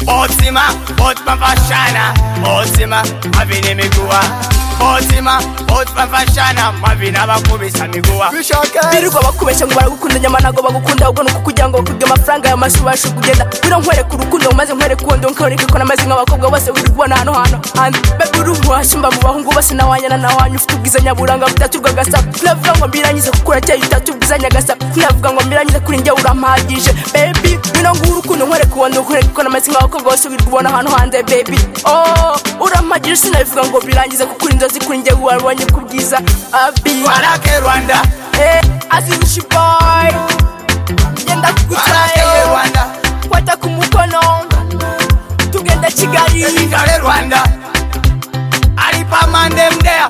Otima, otma vashana, otima, mavine miguwa. Otima, otma vashana, mavina bakubisa miguwa. birirwa bakubeshya ngo baragukunda nyama ntago bagukunda ahubwo ni ukukugira ngo bakuge amafaranga ya mashuri ubashe kugenda wira nkwereka urukundo umaze nkwereka uwo ndonka ureke ko namaze nk'abakobwa bose wiri ubona hano hano hanze bebe uri umuhashumba mu bahungu bose nawanyana nawanyu ufite ubwiza nyaburanga butaturirwa agasaba sinavuga ngo mbirangize kuko urateye utatu ubwiza nyagasa sinavuga ngo mbirangize kuri njye urampagije bebi wino nguwo urukundo nkwereka uwo ndonka ureke ko namaze nk'abakobwa bose wiri ubona hano hanze bebi oh urampagije sinabivuga ngo birangize kuko uri inzozi kuri njye warwanye ku bwiza abi Barake Rwanda, Eh, azizi boy genda barake kugucayo Rwanda, kwata ku mukono tugenda kigali ikare Rwanda. Alipa mande mdea,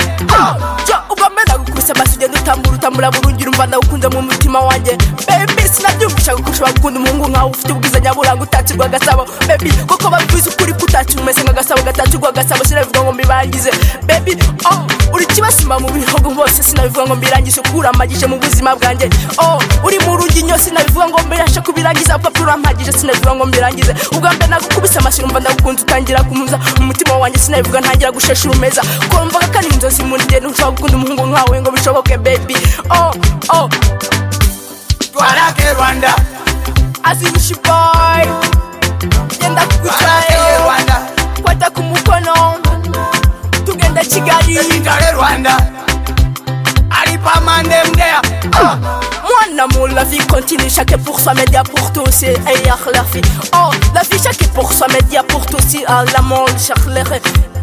jo ugomeza gukubisa amaso ugenda utambura utambura burungi urumva ndagukunze mu mutima wanjye bebi sinabyumvisha gukurusha bagukunda umuhungu nkawe ufite ubwiza nyaburanga utakirwa agasabo bebi koko babivuze ukuri kutakira umeze nk'agasabo gatakirwa agasabo sinabivuga ngo mbirangize bebi oh uri kibasumba mu bihugu hose sinabivuga ngo mbirangize kuko uramagije mu buzima bwanjye oh uri mu ruginyo sinabivuga ngo mbirashe kubirangiza papa urampagije sinabivuga ngo mbirangize ubwa mbere nagukubise amashyi urumva ndagukunze utangira kumuza umutima wanjye sinabivuga ntangira gushesha urumeza kumvaga kandi inzozi muri njye ntushobora gukunda umuhungu nkawe ngo bishoboke bebi oh oh barake Rwanda, azirushi boy genda barake kugucayo Rwanda, kwata ku mukono tugenda kigali ikare Rwanda. Alipa mande mdea, Mon amour, la vie continue, chacun pour soi, mais dia pour tous, c'est ayah la vie. Oh, la vie, chacun pour soi, mais dia pour tous, c'est à la monde, chaque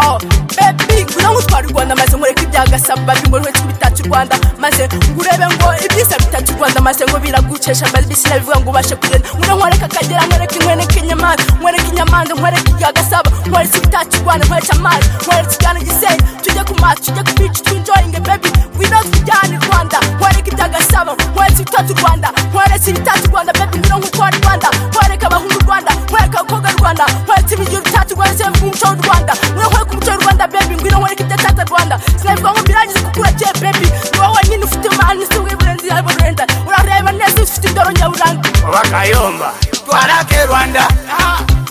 Oh, baby, ngura utwara u Rwanda maze ngureke ibyagasaba bimurwe bitatse u Rwanda maze ngurebe ngo ibyiza bitatse u Rwanda maze ngo biragucesha baby sinabivuga ngo ubashe kugenda ngura nkwereke akagera nkwereke nkwereke inyamanza nkwereke inyamanza nkwereke ibyagasaba nkwereke ibitatse u Rwanda nkwereke amazi nkwereke ikigana gisenyi tujye ku mazi tujye ku bici twinjoyinge baby ngwino tujyane u Rwanda nkwereke ibyagasaba nkwereke ibitatse u Rwanda nkwereke ibitatse u Rwanda baby ngura nkukwara u Rwanda nkwereke abahungu u Rwanda nkwereke abakobwa u Rwanda nkwereke ibiryo bitatse u Rwanda nkwereke umuco w'u Rrwanda ngwino nkwereke umuco w'u Rwanda baby ngwino nkwereke ibyatatse u Rwanda sinabivuga ngo mbirangize kuko urakeye baby ni wowe wenyine ufite imana isi w'iburenzi yabo rwenda urareba neza ufite indoro nyaburanga bakayomba. Barake Rwanda,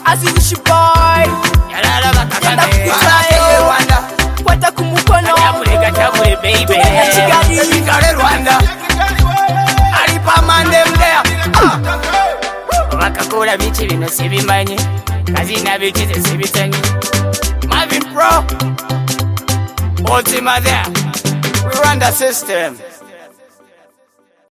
azirushi boy yarara genda bakakane. kugucayo Barake Rwanda. kwata ku mukono Kachagure, kachagure, baby. Tugenda Kigali. Kigali, Rwanda. Alipa mande mdea. Wakakula bichi bino sibimanyi kazina bikize sibitanyi mavin pro otima there we run the system